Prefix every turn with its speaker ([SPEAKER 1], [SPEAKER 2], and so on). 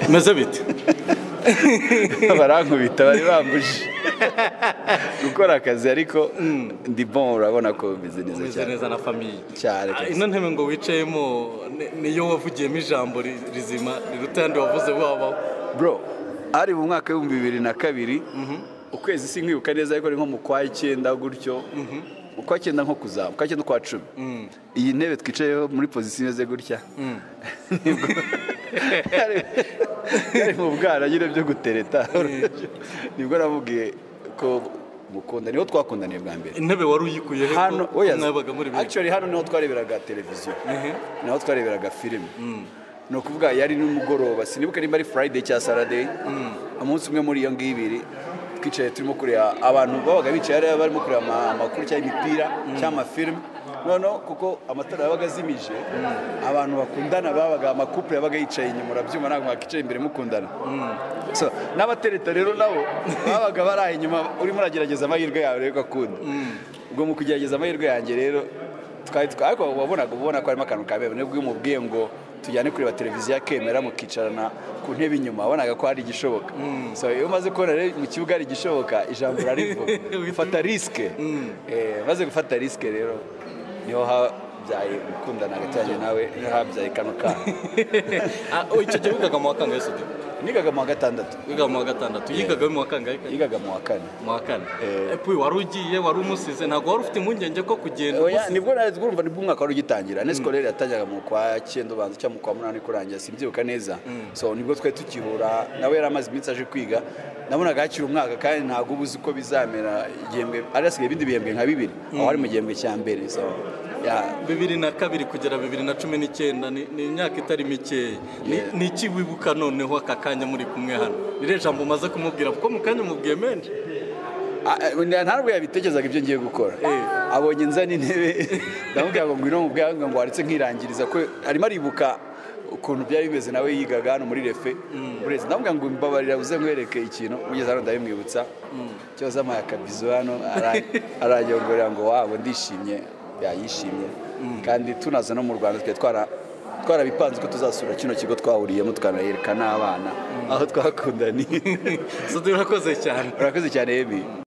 [SPEAKER 1] meze bite barankubita bari bambuje gukora akazi ariko ndi bon urabona ko bimeze neza
[SPEAKER 2] umeze
[SPEAKER 1] cyane
[SPEAKER 2] neza na famiye
[SPEAKER 1] cyane
[SPEAKER 2] Ah,
[SPEAKER 1] kabisa.
[SPEAKER 2] ino ntebe ngo wicayemo ni- niyo wavugiyemo ijambo ri- rizima riruta ayandi wavuze wabaho
[SPEAKER 1] bro hari mu mwaka w'ibihumbi bibiri na kabiri ukwezi si nkwibuka neza ariko ni nko mu kwa icyenda gutyo mu kwa icyenda nko kuzaba mu kwa icyenda ukwa cumi iyi ntebe twicayeho muri pozisiyo imeze gutya nibwo yari- yari mu bwana nyine byo gutereta nibwo namubwiye ko mukunda niho twakundaniye bwa mbere
[SPEAKER 2] intebe wari uyikuye he
[SPEAKER 1] hano
[SPEAKER 2] ko
[SPEAKER 1] oya
[SPEAKER 2] mwabaga muri benshi
[SPEAKER 1] actually hano niho twareberaga televiziyo
[SPEAKER 2] Ehe.
[SPEAKER 1] niho twareberaga filime ni ukuvuga yari n'umugoroba sinibuka nimba ari friday cyangwa saturday umunsi umwe muri iyo ngiyo ibiri twicaye turimo kureba abantu babaga bicaye hariya barimo kureba ama- amakuru cyangwa imipira cyangwa amafilime noneho kuko amatara yabaga azimije abantu bakundana babaga amakupure yabaga yicaye inyuma urabyuma ntabwo mwakicaye imbere mukundana So, n'abatereta rero nabo babaga baraye inyuma urimo uragerageza amahirwe yawe rero ugakunda ubwo mu kugerageza amahirwe yanjye rero twari twa- ariko wabonaga ubona ko harimo akantu kabebe nibwo umubwiye ngo tujyane kureba televiziyo akemera mukicarana ku ntebe inyuma wabonaga ko hari igishoboka so iyo umaze kubona rero mu kibuga hari igishoboka ijambo urarivuga fata risike Eh, maze gufata risike rero niho habyaye gukundana hagati yanjye nawe niho habyaye kano kana
[SPEAKER 2] Ah, oh, icyo gihe wigaga mu wa kangahe se uti?
[SPEAKER 1] nigaga mu wa gatandatu
[SPEAKER 2] wigaga mu wa gatandatu yigaga mu wa kangahe kare?
[SPEAKER 1] yigaga mu wa kane
[SPEAKER 2] mu wa kane
[SPEAKER 1] Eh.
[SPEAKER 2] Epuwe, wari ugiye wari umusize ntabwo wari ufite impungenge ko kugenda
[SPEAKER 1] Oya,
[SPEAKER 2] umusize.
[SPEAKER 1] nibwo nawe urumva nibwo umwaka wari ugitangira ne sikorere yatangaga mu kwa cyenda ubanza cyangwa mu kwa munani kurangira simbyibuka neza so nibwo twari tukihura nawe yari amaze iminsi aje kwiga nabonaga hakiri umwaka kandi ntabwo uba uzi uko bizamera igihembwe ari hasigaye ibindi bihembwe nka bibiri aho ari mu gihembwe cya mbere so ya
[SPEAKER 2] bibiri na kabiri kugera bibiri na cumi n'icyenda ni ni imyaka itari mikeya Ni-
[SPEAKER 1] Yeah.
[SPEAKER 2] ni iki wibuka noneho aka kanya muri kumwe hano ririya jambo umaze kumubwira kuko mu kanya umubwiye menshi
[SPEAKER 1] Ah, eh, nta ntabwo yabitekerezaga ibyo ngiye gukora
[SPEAKER 2] Eh.
[SPEAKER 1] abonye nzana intebe ndamubwira ngo ngwino mubwira ngo ngo waretse nkirangiriza ko arimo aribuka ukuntu byari bimeze nawe yigaga hano muri refe burezi ndamubwira ngo mbabarira uze nkwereke ikintu ugeze hano ndabimwibutsa cyoza amaye akabizu hano ara- aranyongorera ngo wabo ndishimye yayishimye kandi tunaza no mu rwanda twari twara twarabipanze ko tuzasura kino kigo twahuriyemo tukanahereka n'abana aho twakundaniye
[SPEAKER 2] so turakoze cyane
[SPEAKER 1] urakoze cyane ebi